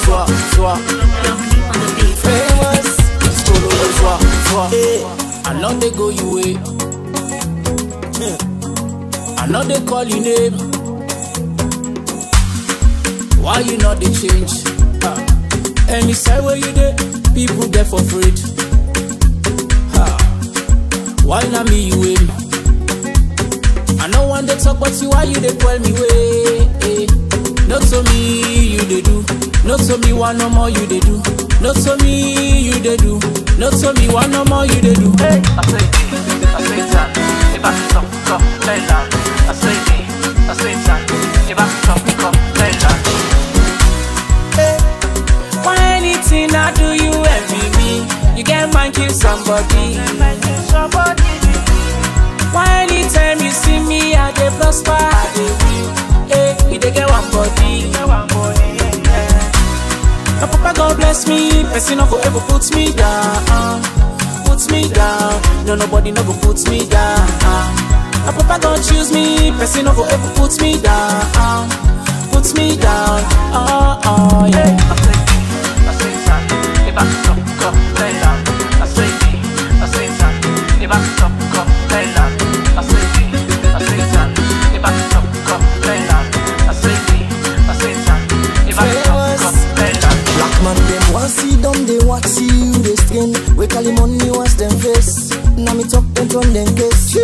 soir, soir. Famous, skolo le soir, soir. I know they go you way. I know they call you name. Why you not they change? Ah. Any side where you there, people get for free. Ha. Why not me you aim? I know one they talk, but you why you they call me way? Eh. Not to me you they do. Not to me one no more you they do. Not to me you they do. Not to me one no more you they do. Hey. I say it, I say that. If I can come, come, play that. I say it, I say that. If I can come, come, play that. Why anything I do you envy me? You get mind kill somebody. Why anytime you see me I dey prosper I dey win. Hey, you dey get one body. My papa God bless me, person no go ever put me down, put me down. No nobody no go put me down. My papa God choose me, person no go ever put me down, put me down. Oh oh yeah. I say it, I say that. If I can come, come, play that. I say it, I say that. If I can come, come, play that. I say it, I say that. If I can come, come, play that. I say it, I say that. If I can come, come, play that. Black man dem want see them, they want see you they skin. We call him money wash them face. Now me talk them turn them case.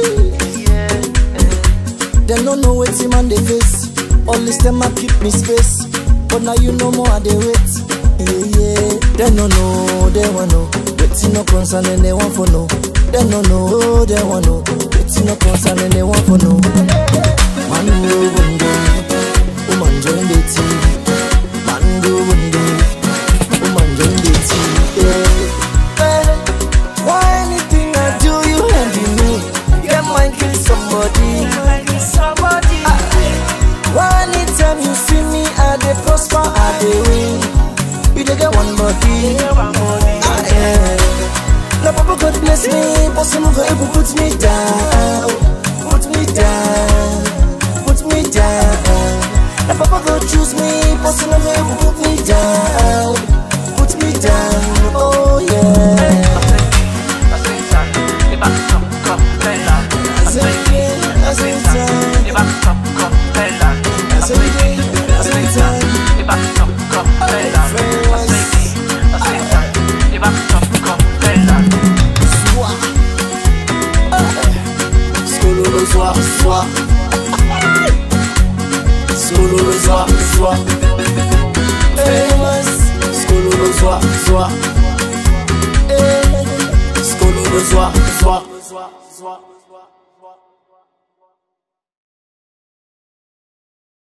Them no know what's him on the face. All this them a keep me space. But now you know more I they wait. Yeah, yeah. They no know, they want know. Waiting no concern and they want for no. They no know, they want know. Waiting no concern and they want for no. Man go window, woman join the team. Man go window, woman join the team. Yeah. Eh, Why anything I do you envy me? Get mind kill somebody. Ah, Why anytime you see me I dey prosper I dey win. You dey get one body. Ah, yeah. Now Papa God bless me, but some go able put me down, put me down, put me down. Now Papa God choose me, but some go able put me down, put me down. Oh yeah. I say that. If I can come, come, play that. I say it, I say that. If I can come, come, play that. I say it, I say that. If I can come, come, play that. I say it, I say that. If I can come, come, play that. Skolo le soir, soir. Skolo le soir, soir. Famous. Skolo le soir, soir. Eh. Skolo le soir, soir.